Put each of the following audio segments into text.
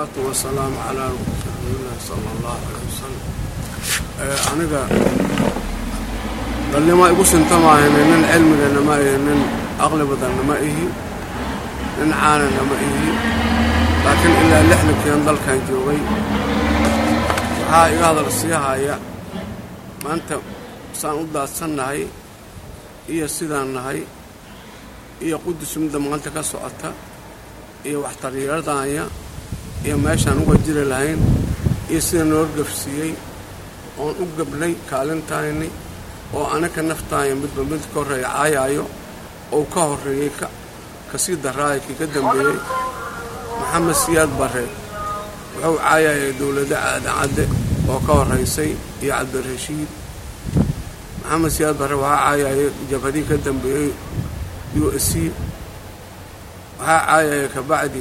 wasalaatu wasalaamu calaa rasuulillahi sala allahu calay wasalam aniga dhalnimo igu sinta maahayne nin cilmigana ma ihi nin aqli badanna ma ihi nin caanana ma ihi laakiin ilaa lixdankiian dalkan joogay waxaa iga hadal sii haya maanta saan u daadsannahay iyo sidaan nahay iyo qudus midda maanta ka socota iyo waxtaryeeladaanya iyo meeshaan uga jiri lahayn iyo sida noo gafsiiyey oon u gabnay kaalintayni oo anaka naftaaya midba mid ka horreeya caayaayo ou ka horreeyey ka sii daraaya kii ka dambeeyey maxamed siyaad barre wuxuu caayayay dowladda aadancadde oo ka horraysay iyo cabdirashiid maxamed siyaad barre waxaa caayayay jabhadii ka dambeeyey u s c waxaa caayaya kabacdi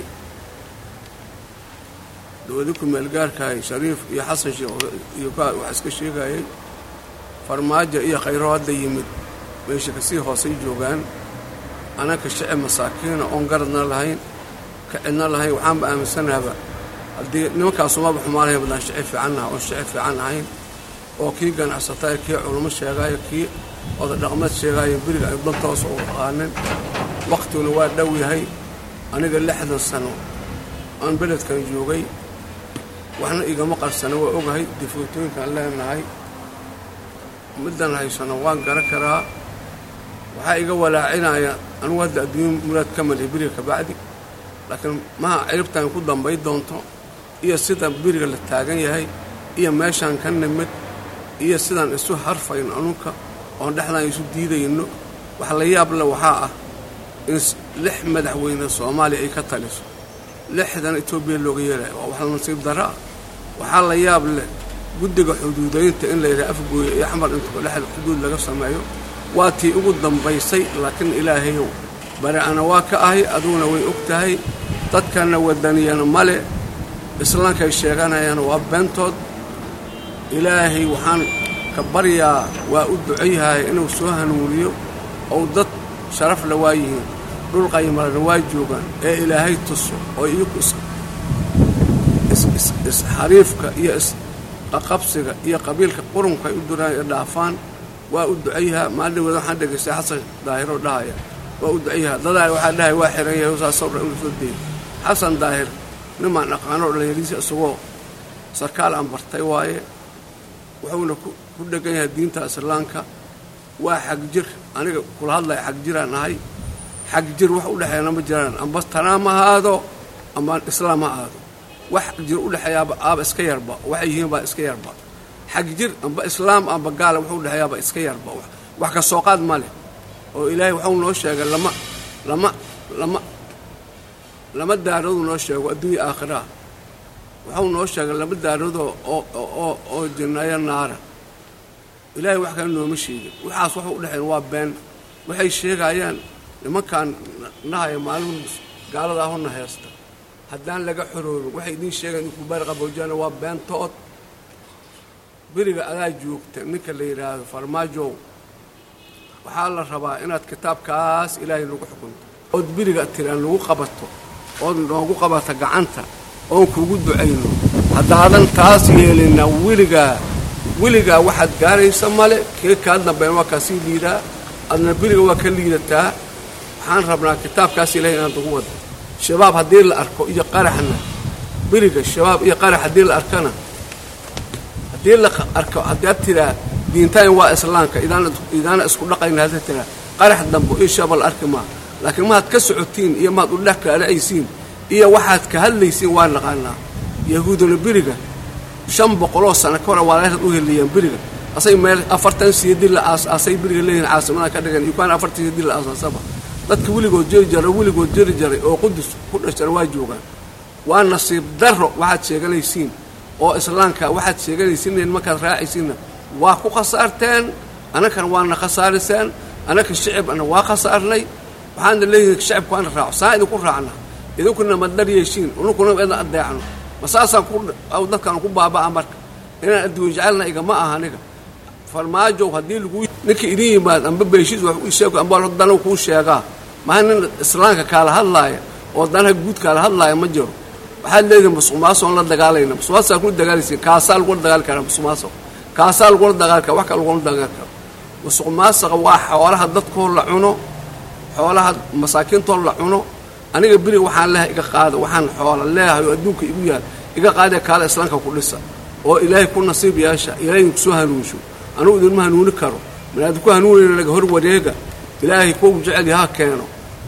dowladi ku-meelgaarkahay shariif iyo xasan sheekh iyo wax iska sheegayay farmaajo iyo khayro hadda yimid meesha kasii hoosay joogaan anaka shici masaakiina oon garadna lahayn ka cidna lahayn waxaanba aaminsanaaba haddii nimankaasumaba xumaalahay badaan shici fiicannaha oon shici fiican ahayn oo kii ganacsataya kii culummo sheegaayo kii oda dhaqmeed sheegaayo beriga ay dantoos u aqaanin wakhtiguna waa dhow yahay aniga lixdan sano aan beledkan joogay waxna igama qarsana waa ogahay difootooyinkaan leenahay middan haysano waan garan karaa waxaa iga walaacinaya anugu hadda adduunya muraad ka malihi beriga kabacdi laakiin maha ciribtaan ku dambay doonto iyo sida beriga la taagan yahay iyo meeshaan ka nimid iyo sidaan isu harfayno anunka oon dhexdaan isu diidayno wax la yaab le waxaa ah in lix madaxweyne soomaaliya ay ka taliso lixdan etoobiya looga yeelaya waa wax la nasiib darro ah waxaa la yaab leh guddiga xuduudaynta in la yidhaha afgooye iyo axmar intuba dhexda xuduud laga sameeyo waa tii ugu dambaysay laakiin ilaahayow bari ana waa ka ahay aduguna way og tahay dadkanna wadaniyana male islaamkay sheeganayaan waa beentood ilaahay waxaan ka baryaa waa u ducayhaya inuu soo hanuuniyo ou dad sharaf la waa yihiin dhul qaymalana waa joogaan ee ilaahay tuso oo iyaku isxariifka iyo isqaqabsiga iyo qabiilka qurunka ay u duraan ee dhaafaan waa u ducayhaa maalin waxaan dhegaystay xasan daahiroo dhahaya waa u ducayhaa dadaa waxaa dhahay waa xiran yahay saasoo dhan inu soo deeyay xasan daahir nimaan dhaqaanoo dhalinyariisa isagoo sarkaal aan bartay waaye wuxuuna ku dhegan yahay diinta islaamka waa xagjir aniga kula hadlaya xagjiraan ahay xagjir wax u dhexeeyana ma jiraan amba tanaam ha aado amba islaam ha aado wax xagjir u dhexeeyaaba aaba iska yarba waxay yihiin baa iska yarba xagjir amba islaam amba gaala wuxuu udhexeeyaaba iska yarba wax ka soo qaad ma leh oo ilaahay waxuu noo sheegay lama lama lama lama daarooduu noo sheego adduunya aakhiraha waxuu noo sheegay lama daaroodoo oo oo jinnayo naara ilaahay wax kale nooma sheegin waxaas waxu udhexeyn waa been waxay sheegayaan nimankaan nahaya maalin gaalada ahuna heesta haddaan laga xoroobin waxay idiin sheegaan inku bari qaboojana waa beentood beriga adaa joogta ninka la yidhaahdo farmaajow waxaa la rabaa inaad kitaabkaas ilaahay nagu xukunto ood beriga tiraan lagu qabato ood noogu qabato gacanta oon kugu ducayno haddaadan taas yeelina weligaa weligaa waxaad gaaraysa male kee kaa dambeyn waa kaa sii liidaa adna beriga waa ka liidataa waxaan rabnaa kitaabkaas ilahay inaad nagu wado shabaab haddii la arko iyo qaraxna beriga shabaab iyo qarax haddii la arkana haddii la arko haddaad tiraa diintaan waa islaamka idaana isku dhaqayna haddaad tiraa qarax dambo iyo shabaab la arki maa laakiin maad ka socotiin iyo maad udhex kaalacaysiin iyo waxaad ka hadlaysiin waa naqaanaa yahuuduna beriga shan boqoloo sano ka hore waalaasad u heliyeen beriga asay meel afartan siyadi la aas-aasay beriga leeyihin caasimada ka dhigan yukaan afartan siyadi la aasaasaba dadka weligood jeri jaray weligood jeri jaray oo qudus ku dhashara waa joogaan waa nasiib darro waxaad sheeganaysiin oo islaamka waxaad sheeganaysiin markaad raacaysiinna waa ku khasaarteen annakana waana khasaariseen annaka shicibna waa khasaarnay waxaana leeyihin shicibku waana raaco saa idinku raacna idinkuna ma daryeeshiin ununkuna idin adeecno ma saasaan dadkaan ku baaba'a marka inaan adduun jecelna igama aha aniga farmaajow haddii lagu ninka idin yimaad amba beeshiis wax u sheego amba dana kuu sheegaa maha nin islaamka kaala hadlaaya oo danaha guud kaala hadlaaya ma jiro waxaad leedihin musuqmaasuq aan la dagaalayna musuqmaasuq kula dagaalaysiin kaasaa lagula dagaali karaa musuqmaasuq kaasaa lagula dagaali kara wax kale lagula dagaali karo musuq maasuqa waa xoolaha dadkoo la cuno xoolaha masaakiintoo la cuno aniga beriga waxaan leehay iga qaada waxaan xoola leeyahay oo adduunka igu yaal iga qaadee kaala islaamka ku dhisa oo ilaahay ku nasiib yeesha ilaahay kusoo hanuunsho anugu idinma hanuuni karo manaadi ku hanuunayna laga hor wareega ilaahay kuwa u jecel yaha keeno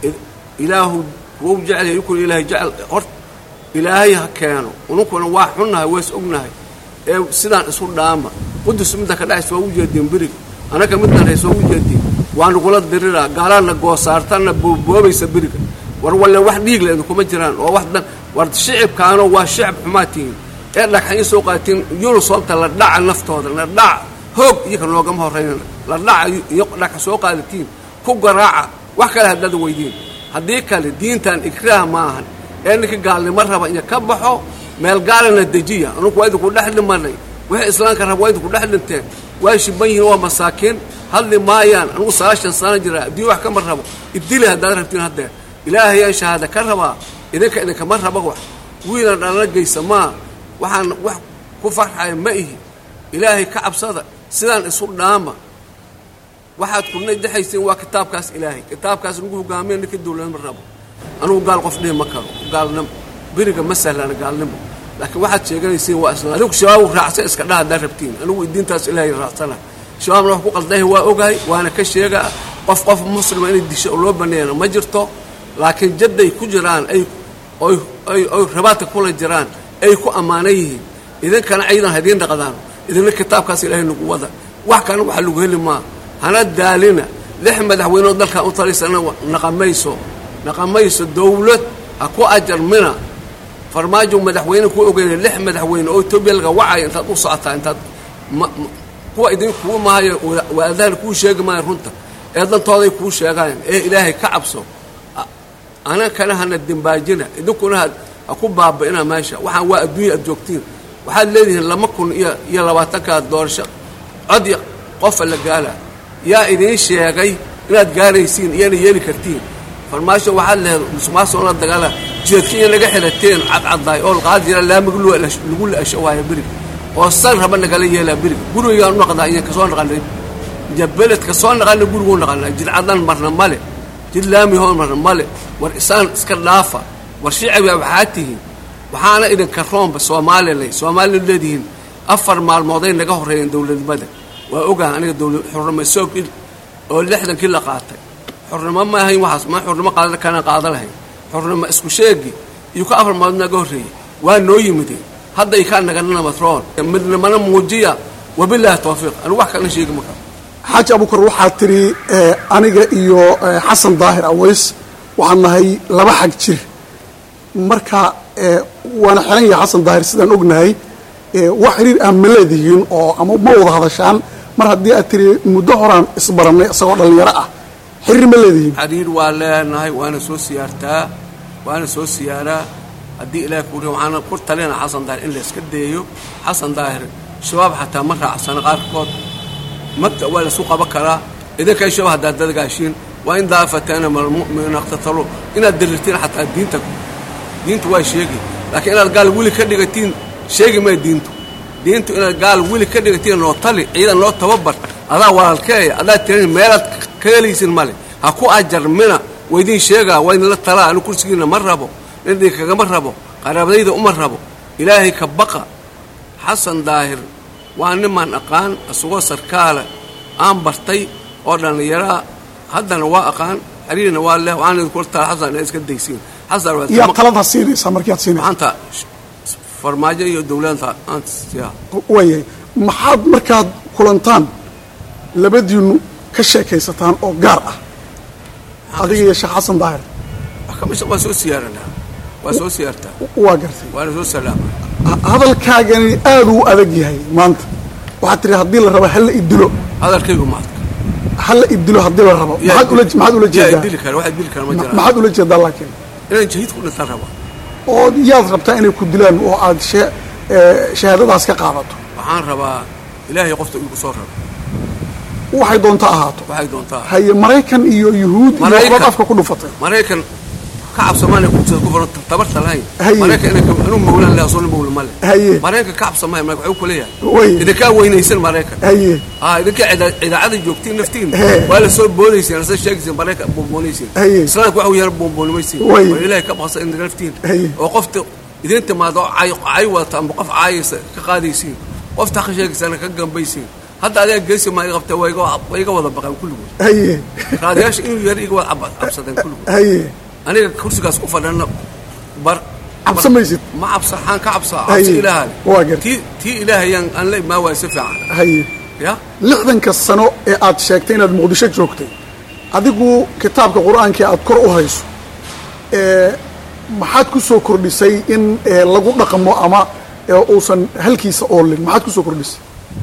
ilaahu kuwa u jecel yahay ukuna ilaahay jecel hor ilaahay ha keeno ununkuna waa xunnahay ways ognahay ee sidaan isu dhaama qudus midda ka dhacaysa waa u jeedeen beriga annaga midaan haysa waa u jeedeen waa nagula diriraa gaalaadna goosaartanna booboobaysa beriga war walle wax dhiigle idinkuma jiraan oo wax dan war shicibkaanoo waa shicib xumaa tihiin ee dhagxan soo qaatiin yunisobta la dhaca naftooda la dhaca hoog iyoka noogama horrayna la dhaca iyo dhagxa soo qaadatiin ku garaaca wax kale haddaad weydiin haddii kale diintan ikraah ma ahan ee ninka gaalnimo raba iyo ka baxo meel gaalana dejiya anugu waa idinku dhex dhimanay wixii islaamka raba waa idinku dhex dhinteen waa shiban yihiin waa masaakiin hadli maayaan anugu sagaashan sano jira adduunya wax kama rabo idili haddaad rabtiin haddeer ilaahayaan shahaada ka rabaa idinka idinkama raba wax wiilan dhalana geysa maa waxaan wax ku farxaya ma ihi ilaahay ka cabsada sidaan isu dhaama waxaad kuna dexaysiin waa kitaabkaas ilaahay kitaabkaas nagu hogaamiya ninka dawladnimo rabo anugu gaal qof dhihi ma karo gaalnimo beriga ma sahlana gaalnimo laakiin waxaad sheeganaysiin waa isla adigu shabaab raacsan iska dhaha haddaad rabtiin anigu diintaas ilaahay raacsana shabaabna wax ku qaldahay waa ogahay waana ka sheegaa qof qof muslima inay disho oo loo baneeyana ma jirto laakiin jadday ku jiraan ay oy oy oy rabaadka kula jiraan ay ku ammaanan yihiin idinkana ciidan hadiin dhaqdaan idinna kitaabkaas ilaahay nagu wada wax kalena waxa lagu heli maa hana daalina lix madaxweyneoo dalkan u taliysana naqamayso naqamayso dawlad ha ku ajarmina farmaajo madaxweyne ku ogeynaya lix madaxweyne oo etoobiya laga wacaya intaad u socotaa intaad kuwa idin kuu maayo waadahan kuu sheegi maayo runta ee dantooday kuu sheegaan ee ilaahay ka cabso anankana hana dimbaajina idinkuna ha ku baaba'ina meesha waxaan waa adduunya aad joogtiin waxaad leedihiin lama kun iyo iyo labaatankaa doorasho cod qofa la gaala yaa idiin sheegay inaad gaaraysiin iyana yeeli kartiin farmaasho waxaad lehed musuqmaasuqna dagaala jeedka in laga xirateen cadcaddaay oo qaad jira laamiga lagu la-asho waaya beriga oo san raba nagala yeelaa beriga gurigaan u naqdaa iyo kasoo naqanay jabeled kasoo naqana guriguu naqanaa jidcadan marna male jid laamihoo marna male war isaan iska dhaafa war shiciba waxaa tihiin waxaana idinka roomba soomaalilay soomaaliya leedihiin afar maalmooday naga horreeyeen dowladnimada waa ogaha aniga dowla xurnimo soog oo lixdankii la qaatay xurnimo ma ahayn waxaas ma xurnimo qaada kana qaada lahayn xurnimo isku sheegi iyo ka afar maalmood naga horreeyey waa noo yimideen hadday kaa naganana matroon midnimana muujiya wabilaahi tawfiiq anigu wax kalena sheegi ma karo xaaji abukar waxaa tidhi aniga iyo xasan daahir aways waxaan nahay laba xag jir marka waana xiran yahay xasan daahir sidaan ognahay wax xiriir ah ma leedihiin oo ama ma wada hadashaan mar haddii aad tiri muddo horaan isbarannay isagoo dhallinyaro ah xiriir ma leedihiin xiriir waa leenahay waana soo siyaartaa waana soo siyaaraa haddii ilaah kuuri waxaana ku talina xasan daahir in la iska daeyo xasan daahir shabaab xataa ma raacsana qaarkood magta waa laisu qaban karaa idinkay shabaab haddaad dadgaashiin waa in daafatana malmu'miniina iqtatalu inaad dirirtiin xataa diinta diintu waa sheegi laakiin inaad gaal weli ka dhigatiin sheegi maya diintu diintu inaad gaal weli ka dhigatiin noo tali ciidan noo tababar adaa walaalkeeya adaa tiran meelaad ka helaysin male ha ku ajarmina waydiin sheegaa waa idinla talaa anu kursigiina ma rabo nindhii kagama rabo qaraabadayda uma rabo ilaahay ka baqa xasan daahir waa nimaan aqaan isagoo sarkaala aan bartay oo dhallinyaraa haddana waa aqaan xiriirna waa leh waxaan idinkula tala xasan inaad iska daysiin xasan waa yaa taladaad siinaysaa markiiad siinaysa maanta farmaajo iyo dowladanta aanta siyaa waayahay maxaad markaad kulantaan labadiinnu ka sheekaysataan oo gaar ah adiga iyo sheekh xasan daahir kamisha waa soo siyaaranaa waa soo siyaartaa waa gartay waana soo salaama hadalkaagani aad uu adag yahay maanta waxaad tihi haddii la rabo hala idilo hadalkaygu maadka hala idilo haddii la rabo maxaad ula maxaad ula yaa jeedaa idili kara wax idili kara ma jiraan maxaad ula jeedaa laakiin inaan jahiid ku dhintaan raba oo yaad rabtaa inay ku dilaan oo aad shee ee, shahaadadaas ka qaadato waxaan rabaa ilaahay qofta igu soo raro waxay doonta ahaato waxay doontaa haye maraykan iyo yuhuud iyo Maraykan. qod afka ku dhufatay maraykan ka cabsamaana kursiga ku furan tabarta lahayn Haye. maraykan inay anuu mawlan leh asoo mawla ma leh Haye. maraykan ka cabsamaya maraykan wuxuu ku leeyahay Way. idinkaa weynaysan maraykan haye ah idinka cida- idaacada joogtiin naftiin He. waa la soo boodayseen asa sheegayseen maraykan boonboonaysen Haye. islaamka waxa uu yara boonboonimaysen Way. war ilaahay ka baqsa in naftiin Haye. oo qofta idin timaado oo cay cay wadata amba qof caayaysa ka qaadaysiin qofta ka sheegaysana ka gambaysiin hadda adiga geesi maa iga qabta waa iga waa iga wada baqaan kulligood haye raadiyaasha inuu yar iga wada cab- cabsadeen kulligood haye aniga kursigaas ku fadhana bar cabsa maysid ma cabsa xaan ka cabsaa Haye. cabsi ilaaha Waa gartay. tii tii ilaahayaan aan la imaa waaya si fiican haye ya lixdanka sano ee aad sheegtay inaad muqdisho joogtay adigu kitaabka qur-aanka aad kor u hayso ee maxaad ku soo kordhisay in ee, lagu dhaqmo ama ee, uusan halkiisa oolin maxaad ku soo kordhisay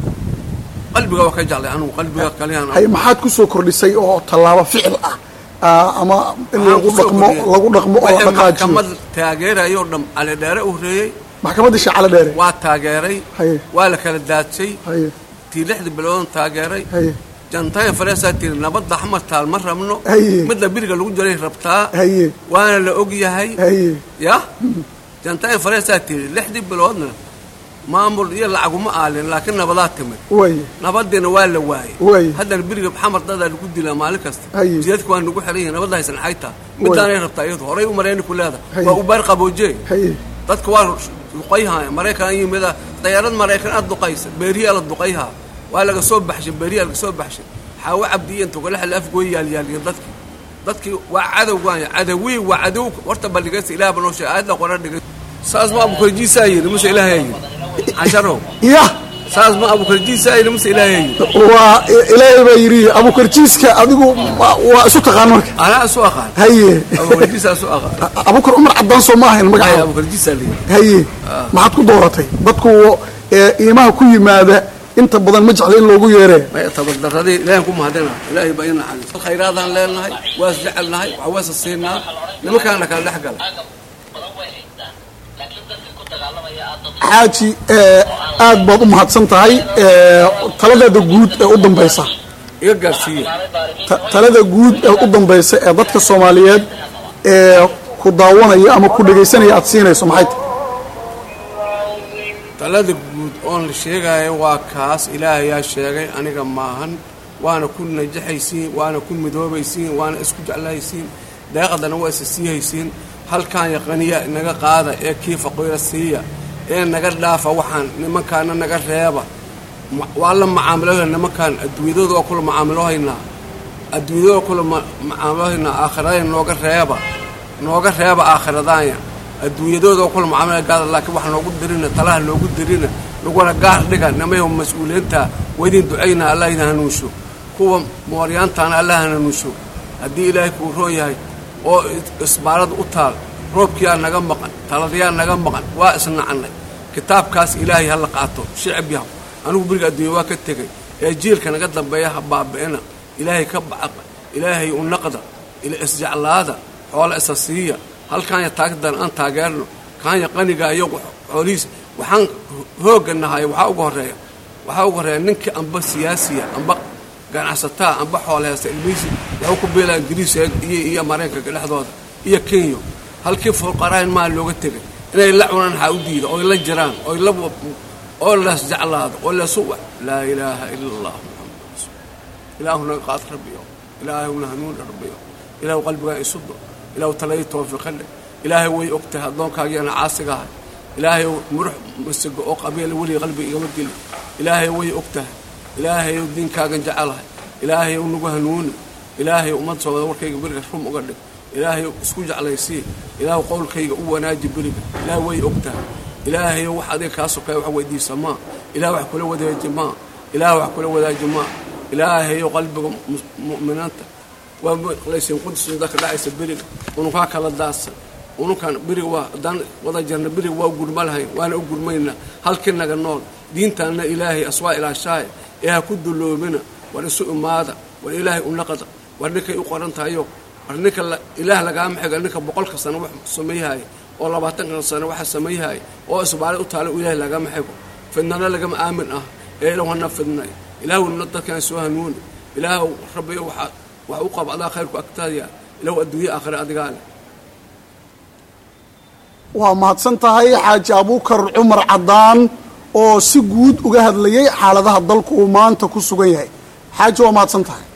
qalbiga waa ka jeclay anugu qalbiga kaliyaan haye maxaad ku soo kordhisay oo tallaabo ficil ah ah, ama in lagu dhaqmo lagu dhaqmo oo la dhaqaajiyo maxkamad taageerayoo dham cali dheere u horeeyey maxkamadda shacale dheere waa taageeray Haye. waa la kala daadsay haye tii lixda biloodan taageeray haye jantayn fareesaa tiri nabadda xamar taal ma rabno Haye. midda biriga lagu jiray rabtaa haye waana la og yahay haye ya jantayn fareesaa tiri lixdii biloodna maamul iyo lacaguma aalin laakiin nabadaa timid waye nabadiina waa la waayey Way. haddana biriga xamar dadaa lagu dilaa maalin kasta Haye. jidadka waa nagu xiran yihin nabadda haysan xayta midaanay rabtaa iyadu horay u marayni ku leeda Haye. waa u baar qabooje haye dadka waa duqayhaya maraykan yimida dayaarad maraykan aad duqaysa beeriyaa la duqayhaa waa laga soo baxshay beeriyaa laga soo baxshay xaawo cabdiya inta kale xal afgooy yaalyaaliya dadkii dadkii waa cadow waaya cadawii waa cadow horta balligaysa ilaah banoo sheegay aayadda qoran dhigay saas ma abukarjiisaa yidhi muse ilaahay yidhi casharow ya saas ma abukarjiisaa yidhi muse ilaahay yidhi waa ilaahay baa yidhi abukarjiiska adigu waa waa isu taqaan marka anaa isu aqaan haye abukarjiisaa isu aqaan abukar cumar caddaan soo ma ahayn Ay, magacaada abukarjiisaa la yidhi haye maxaad ku dooratay dadku ee, iimaha ku yimaada inta badan ma jecla in loogu yeeree may tabardaradii ilaahan ku mahadina ilaahay baa ina xalis khayraadaan leenahay waas jecelnahay waxa weesa siinaa nimankaana kala dhex gala xaaji ee, aad baad u mahadsan tahay ee, taladaada guud ee u dambaysa iga gaarsiiya Ta- talada guud ee u dambaysa ee dadka soomaaliyeed ee ku daawanaya ama ku dhegaysanaya aad siinayso maxay tahay talada guud oon la sheegaayo waa kaas ilaahayaa sheegay aniga maahan waana ku najaxaysiin waana ku midoobaysiin waana isku jeclaysiin deeqadana waa isa siihaysiin halkaan yaqaniya naga qaada ee kii faqiira siiya ee naga dhaafa waxaan nimankaana naga reeba Ma- waa la macaamiloha nimankaan adduunyadooda waa kula macaamilohaynaa adduunyadooda waa kula ma- macaamilohaynaa aakhiradayn nooga reeba nooga reeba aakhiradaanya adduunyadooda waa kula macaamilo gaada laakiin wax noogu dirina talaha noogu dirina naguna gaar dhiga nimayo mas-uuliyiinta waydin ducaynaa allah idin hanuunsho kuwa mooryaantaana allah hanuunsho haddii ilaahay kuu roon yahay oo is- isbaarada u taal roobkiyaa naga maqan taladayaa naga maqan waa isnacnay kitaabkaas ilaahay ha la qaato shicib yahu anigu beriga adduunya waa ka tegay ee jiilka naga dambeeya ha baabi'ina ilaahay ka bacaqa ilaahay u naqda ila isjeclaada xoola isa siiya halkaanya taagdan aan taageerno kaanya qaniga iyo xoolihiisa waxaan hoogga nahay waxaa uga horreeya waxaa uga horreeya ninkii amba siyaasiya amba ganacsataa amba xoole haysta ilmihiisi waxuu ku beelaa ingiriis iyo iyo maraykanka dhexdooda iyo kenya halkii fuqarahan maa looga tegay inay la cunaan waxaa u diida oy la jiraan oy la oo las jeclaado oo lasu laa ilaaha ila allah muxamad rasuul ilaahu naga qaad rabbiyo ilaahuna hanuun rabbiyo ilaahu qalbigaa isudo ilaahu talayi toofiiqa leh ilaahay way og tahay addoonkaagiana caasigahay ilaahay murux masigo oo qabiila weliga qalbiga igama gelin ilaahay way og tahay ilaahay diinkaagan jecelahay ilaahay nagu hanuuni ilaahay ummad soomada warkayga beriga rum uga dhig ilaahay isku jeclaysii ilaahu qowlkayga u wanaaji beriga ilaahay way og tahay ilaahay wax adiga kaa sokeeya wax weydiisa maa ilaah wax kula wadaaji maa ilaah wax kula wadaaji maa ilaahayo qalbiga mu'miniinta waa maqlaysiin qudsin dadka dhacaysa beriga unukaa kala daadsan unukan beriga waa haddaan wada jarna beriga waa gurma lahayn waana u gurmaynaa halkii naga nool diintaanna ilaahay aswaa ilaashaaya ee ha ku duloomina war isu imaada war ilaahay u naqda war ninkay u qoran tahayo war ninka ilaah lagaama xiga ninka boqolka sano wax sameeyahaya oo labaatanka sano waxa sameeyahaya oo isbaale u taala ilaahay lagama xigo fidnana lagama aamin ah ee ilahuna fidnay ilaahuna dadkana soo hanuuni ilaah rabbiyo waxa wax u qab adaa khayrku agtaadaya ilahu adduunye aakhire adigaa leh waa mahadsan tahay xaaji abuukar cumar caddaan oo si guud uga hadlayay xaaladaha dalku uu maanta ku sugan yahay xaaji waa mahadsan tahay